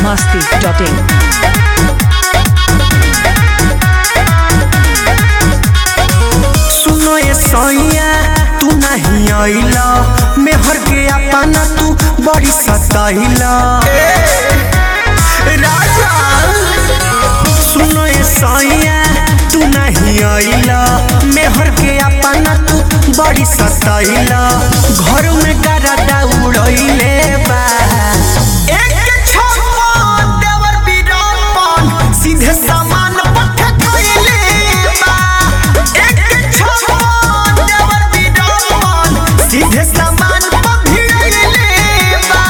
masti.in. सुनो ये सैया तू नहीं आइला मेहर के अपना तू बड़ी सताइला राजा सुनो ये सैया तू नहीं आइला मेहर के अपना तू बड़ी सताइला घर में गरदा उड़ैले बा एक छप्पा देवर बीरापन सीधे सामान पठ खइले बा एक छप्पा देवर बीरापन सीधे सामान पठ खइले बा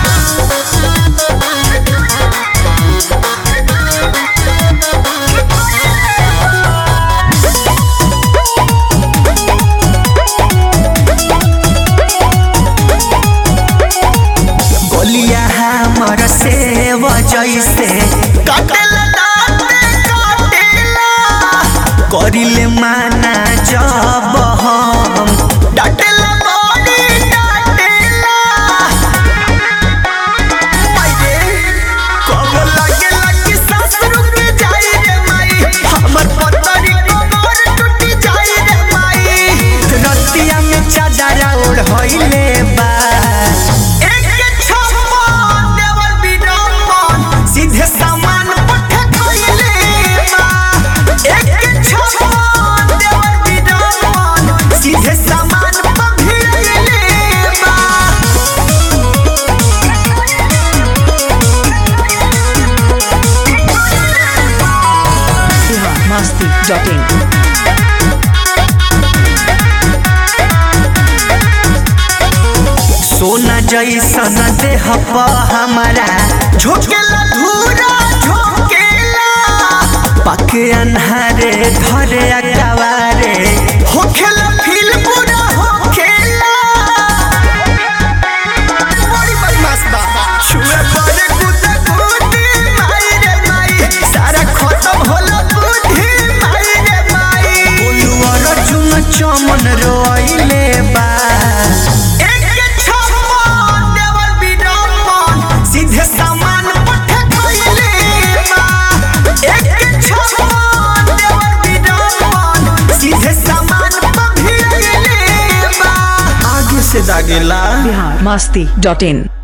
गोलिया हमर से जैसे काटेला दाँते काटेला करिले माना जब हम डाटेला बड़ी डाटेला माये कब लगे लगी सांस रुक जाई रे माई हमर पतरी कमर टूट जाई रे माई रतिया में चादर ओढ़ होइले बा एक छप्पा देवर बीरापन सीधे सामान पठ खइले बा एक छप्पा देवर बीरापन सीधे सामान पठ खइले बा Bihar masti.in. सोना जैसन देह प हमारा झोंकेला धूरा झोंकेला पके अन्हारे धरे अकवारे होखेला फील पूरा होखेला बड़ी बदमाश बा छुए पड़े कुत्ते कुत्ते माई रे माई सारा खत्म होला बुद्धि माई रे माई बोलू अर्जुन चमन रोइले बा एक छप्पा देवर बीरापन सीधे सामान पठ खइले बा एक छप्पा देवर बीरापन सीधे सामान पठ खइले बा आगे से दागेला Bihar masti.in.